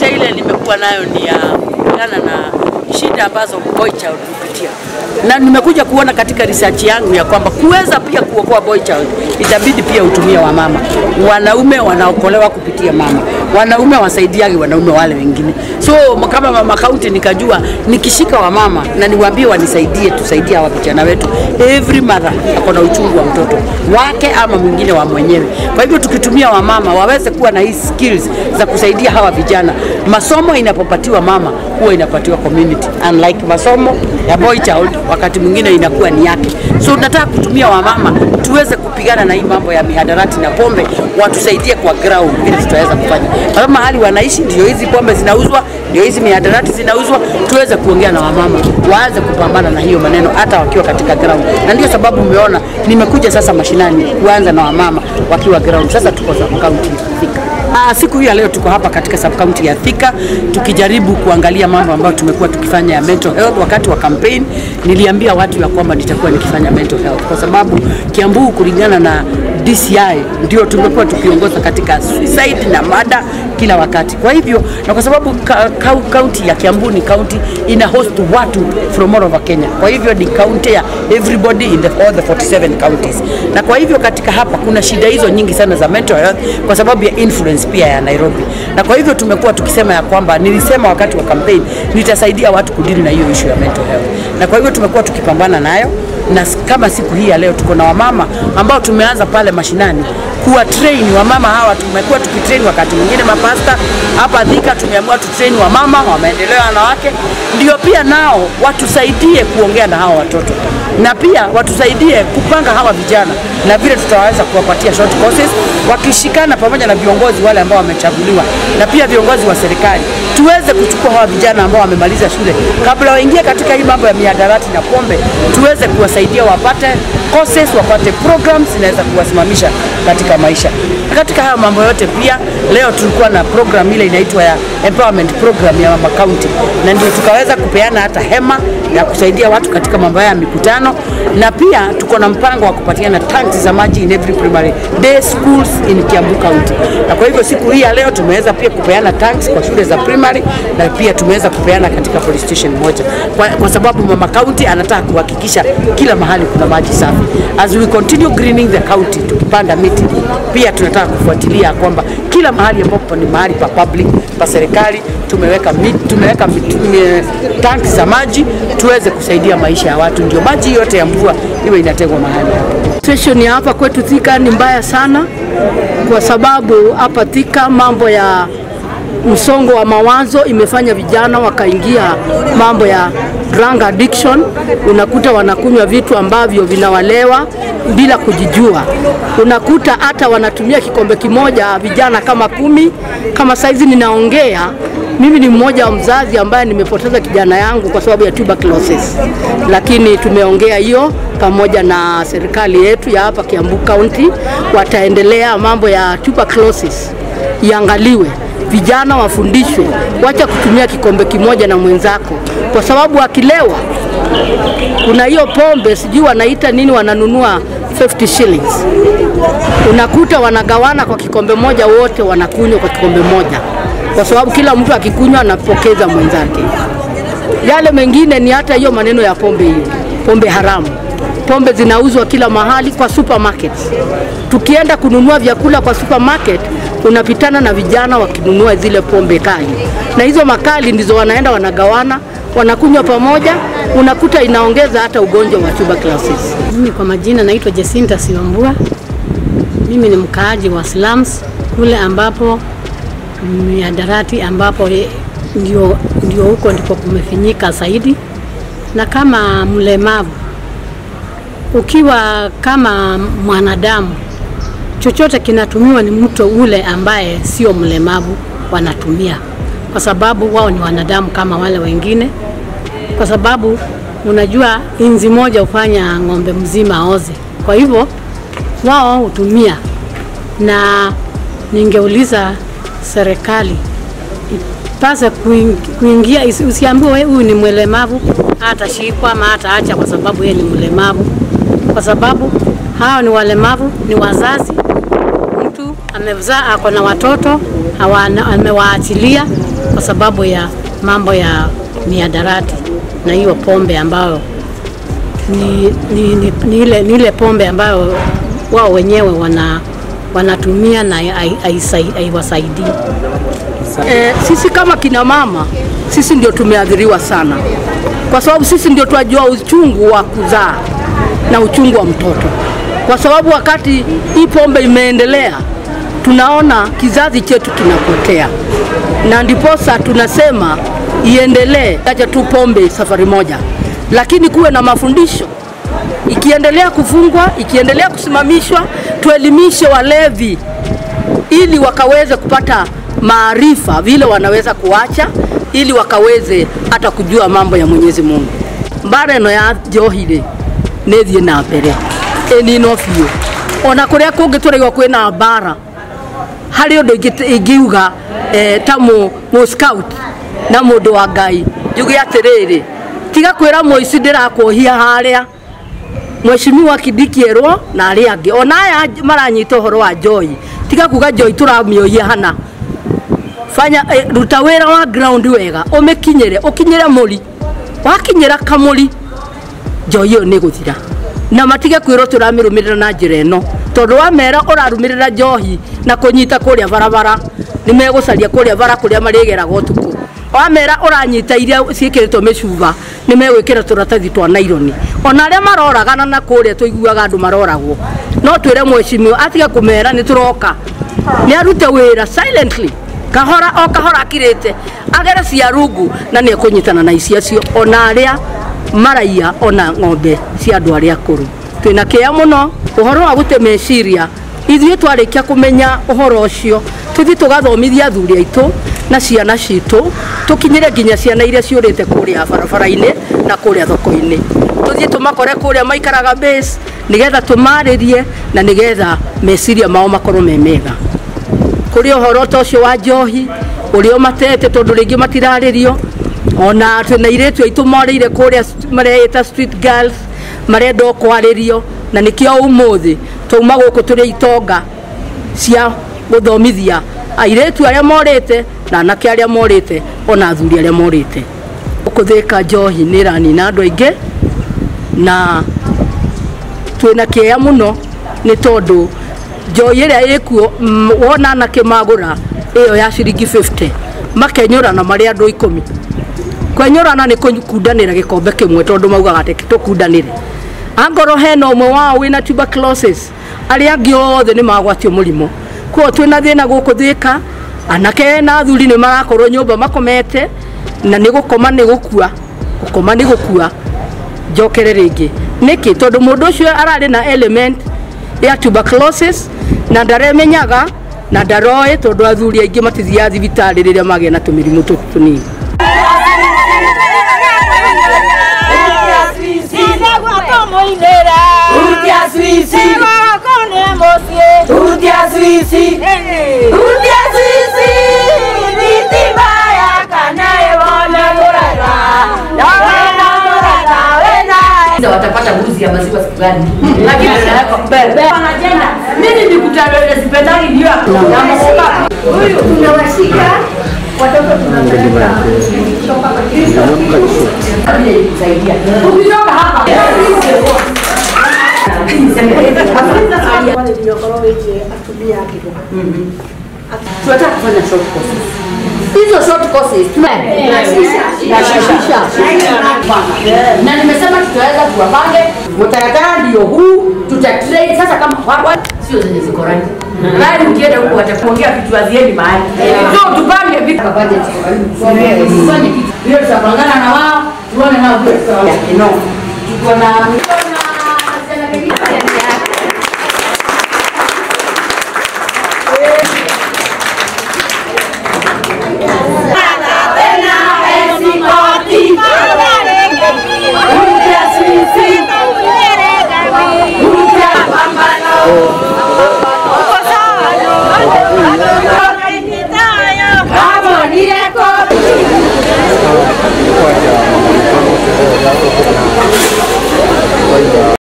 yote ile nimekuwa nayo ni ya kupigana na shida ambazo boy child hupitia, na nimekuja kuona katika research yangu ya kwamba kuweza pia kuokoa boy child itabidi pia utumie wamama. Wanaume wanaokolewa kupitia mama, wanaume wasaidiage wanaume wale wengine. So kama mama kaunti nikajua nikishika wamama na niwaambie wanisaidie, tusaidie hawa vijana wetu. Every mother ako na uchungu wa mtoto wake ama mwingine wa mwenyewe. Kwa hivyo tukitumia wamama waweze kuwa na hii skills za kusaidia hawa vijana, masomo inapopatiwa mama huwa inapatiwa community, unlike masomo ya boy child wakati mwingine inakuwa ni yake. So tunataka kutumia wamama tuweze kupigana na hii mambo ya mihadarati na pombe, watusaidie kwa ground vile tutaweza kufanya. Kwa sababu mahali wanaishi ndio hizi pombe zinauzwa, ndio hizi mihadarati zinauzwa, tuweze kuongea na wamama waanze kupambana na hiyo maneno hata wakiwa katika ground, na ndio sababu umeona nimekuja sasa mashinani kuanza na wamama wakiwa ground. Sasa tuko sub county Thika. Ah, siku hii ya leo tuko hapa katika sub county ya Thika tukijaribu kuangalia mambo ambayo tumekuwa tukifanya ya mental health. Wakati wa campaign niliambia watu ya kwamba nitakuwa nikifanya mental health kwa sababu Kiambu kulingana na DCI ndio tumekuwa tukiongoza katika suicide na mada kila wakati. Kwa hivyo na kwa sababu kaunti ya Kiambu ni kaunti ina host watu from all over Kenya, kwa hivyo ni kaunti ya everybody in the, all the 47 counties, na kwa hivyo katika hapa kuna shida hizo nyingi sana za mental health kwa sababu ya influence pia ya Nairobi, na kwa hivyo tumekuwa tukisema ya kwamba, nilisema wakati wa campaign nitasaidia watu kudili na hiyo issue ya mental health, na kwa hivyo tumekuwa tukipambana nayo na kama siku hii ya leo tuko na wamama ambao tumeanza pale mashinani kuwa train wamama hawa. Tumekuwa tukitrain wakati mwingine mapasta hapa Thika, tumeamua tutrain wamama wa maendeleo ya wanawake, ndio pia nao watusaidie kuongea na hawa watoto na pia watusaidie kupanga hawa vijana na vile tutaweza kuwapatia short courses, wakishikana pamoja na viongozi wale ambao wamechaguliwa na pia viongozi wa serikali, tuweze kuchukua hawa vijana ambao wamemaliza shule kabla waingie katika hii mambo ya mihadarati na pombe, tuweze kuwasaidia wapate courses, wapate programs zinaweza kuwasimamisha katika maisha. Na katika haya mambo yote pia, leo tulikuwa na program ile inaitwa ya empowerment program ya mama county, na ndio tukaweza kupeana hata hema ya kusaidia watu katika mambo haya ya mikutano, na pia tuko na mpango wa kupatiana tanks za maji in every primary day schools in Kiambu County. Na kwa hivyo siku hii ya leo tumeweza pia kupeana tanks kwa shule za primary na pia tumeweza kupeana katika police station moja, kwa, kwa sababu mama county anataka kuhakikisha kila mahali kuna maji safi. As we continue greening the county, tukipanda miti, pia tunataka kufuatilia kwamba kila mahali ambapo ni mahali pa public pa serikali tumeweka mit, tumeweka mit, tanki za maji tuweze kusaidia maisha ya watu, ndio maji yote ya mvua iwe inategwa mahali hapo. Situation ya hapa kwetu Thika ni mbaya sana, kwa sababu hapa Thika mambo ya msongo wa mawazo imefanya vijana wakaingia mambo ya drug addiction. Unakuta wanakunywa vitu ambavyo vinawalewa bila kujijua. Unakuta hata wanatumia kikombe kimoja vijana kama kumi. Kama saizi ninaongea mimi ni mmoja wa mzazi ambaye nimepoteza kijana yangu kwa sababu ya tuberculosis, lakini tumeongea hiyo pamoja na serikali yetu ya hapa Kiambu County, wataendelea mambo ya tuberculosis iangaliwe, vijana wafundishwe, wacha kutumia kikombe kimoja na mwenzako, kwa sababu akilewa, kuna hiyo pombe sijui wanaita nini, wananunua 50 shillings, unakuta wanagawana kwa kikombe moja, wote wanakunywa kwa kikombe moja kwa sababu kila mtu akikunywa anapokeza mwenzake. Yale mengine ni hata hiyo maneno ya pombe, hiyo pombe haramu. Pombe zinauzwa kila mahali kwa supermarket. Tukienda kununua vyakula kwa supermarket, unapitana na vijana wakinunua zile pombe kali, na hizo makali ndizo wanaenda wanagawana, wanakunywa pamoja, unakuta inaongeza hata ugonjwa wa tuberculosis. Mimi kwa majina naitwa Jacinta Siwambua. Mimi ni mkaaji wa slums kule ambapo miadarati ambapo ndio, ndio huko ndipo kumefinyika zaidi. Na kama mlemavu, ukiwa kama mwanadamu, chochote kinatumiwa ni mtu ule ambaye sio mlemavu wanatumia, kwa sababu wao ni wanadamu kama wale wengine, kwa sababu unajua inzi moja hufanya ng'ombe mzima aoze. Kwa hivyo wao hutumia, na ningeuliza serikali ipase kuingia, usiambiwe huyu ni mlemavu hatashikwa ama hataacha kwa sababu yeye ni mlemavu, kwa sababu hao ni walemavu, ni wazazi. Mtu amezaa ako na watoto amewaachilia, kwa sababu ya mambo ya miadarati na hiyo pombe ambayo ni, ni, ni, ni, ile, ni ile pombe ambayo wao wenyewe wana, wanatumia na hai- haisai- haiwasaidii. E, sisi kama kina mama sisi ndio tumeathiriwa sana, kwa sababu sisi ndio twajua uchungu wa kuzaa na uchungu wa mtoto, kwa sababu wakati hii pombe imeendelea, tunaona kizazi chetu kinapotea, na ndiposa tunasema iendelee, acha tu pombe safari moja, lakini kuwe na mafundisho ikiendelea kufungwa, ikiendelea kusimamishwa, tuelimishe walevi ili wakaweze kupata maarifa vile wanaweza kuacha, ili wakaweze hata kujua mambo ya Mwenyezi Mungu. mbara ĩno ya njohi rĩ nĩ thiĩ na mbere ĩninwo biũ ona kũrĩa kũngĩ tũraigua kwĩna mbara harĩ ũndũ ingĩ- ingiuga eh, ta mũ mũ scout na mũndũ wa ngai njuge atĩrĩrĩ tiga kwĩra mũici ndĩrakuohia harĩa Mheshimiwa Kidiki erwo na arĩa angĩ ona aya maranyita ũhoro wa Joy tiga kuga Joy tũramĩohia hana fanya eh, ruta wĩra wa ground wega ũmĩkinyĩre ũkinyĩre mũri wakinyĩra kamũri Joy ĩyo nĩ gũthira na matige kwĩrwo tũramĩrũmĩrĩra na njĩra ĩno tondũ wamera ũrarũmĩrĩra njohi na kũnyita kũrĩa barabara nĩ megũcaria kũrĩa bara kũrĩa marĩgeraga ũtukũ wamera ũranyita iria ciĩkĩrĩtwo mĩcuba nĩ megwĩkĩra tũratathi twa naironi ona arĩa maroragana na kũrĩa tũiguaga andũ maroragwo no twĩre mwecimiwa atige kũmera nĩ tũroka nĩ arute wĩra silently kahora o kahora akirĩte agere cia rungu na nĩ ekũnyitana na ici acio ona arĩa maraiya ona ng'ombe cia andũ arĩa akũrũ twĩna kĩeya mũno ũhoro wa gũte meciria ithuĩ twarĩkia kũmenya ũhoro ũcio tũthiĩ tũgathomithia athuri aitũ na ciana citũ tũkinyĩre nginya ciana iria ciũrĩte kũrĩa barabara-inĩ na kũrĩa thoko-inĩ tũthiĩ tũmakore kũrĩa maikaraga base nĩgetha tũmarĩrie na nĩgetha meciria mao makorwo me mega kũrĩ ũhoro ta ũcio wa njohi ũrĩa ũmatete tondũ rĩngĩ matirarĩrio ona twĩna airĩtu aitũ morĩire kũrĩa mareĩta street girls marenda o kwarĩrio na nĩkĩo ũmũthĩ twauma gũkũ tũrĩ itonga cia gũthomithia airĩtu arĩa morĩte na anake arĩa morĩte ona athuri arĩa morĩte kũthĩka njohi nĩ ĩranina andũ aingĩ na twĩna kĩeya mũno nĩ tondũ njohi ĩrĩa ĩkuo mm, wona anake magũra ĩyo ya ciringi 50 makenyũrana marĩ andũ ikũmi kwenyũrana nĩ kũkundanĩra gĩkombe kĩmwe tondũ maugaga atĩ tũkundanĩre angorwo hena ũmwe wao wĩna tuberculosis arĩa angĩ othe nĩ magwatio mũrimũ kuo twĩna thĩna gũkũ thĩka anake na athuri nĩ marakorwo nyũmba makomete na nĩ gũkoma nĩ gũkua gũkoma nĩ gũkua njokere rĩngĩ nĩkĩ tondũ mũndũ ũcio ararĩ na element ya tuberculosis na ndaremenyaga na ndaroĩ tondũ athuri aingĩ matithiaga thibitarĩ rĩrĩa magĩa na tũmĩrimũ tũtũ tũnini watapata mbuzi ya maziwa siku gani? Lakini tunaweka mbele. Wanajenda. Mimi nikutana na hospitali ndio hapo. Na msiba. Huyu tunawashika watoto tunapeleka kusaidia. Ukitoka hapa tunataka kufanya short courses. Hizo short courses tunashisha na nimesema tutaweza kuwapange mtaratara ndio huu tutatrain sasa kama wawa sio zenye ziko rangi bali ukienda huko watakuongea vitu haziendi mahali so tupange vitu kwa budget tufanye kitu hiyo tutapangana na wao tuone nao vile tutaweza no tuko na tuko na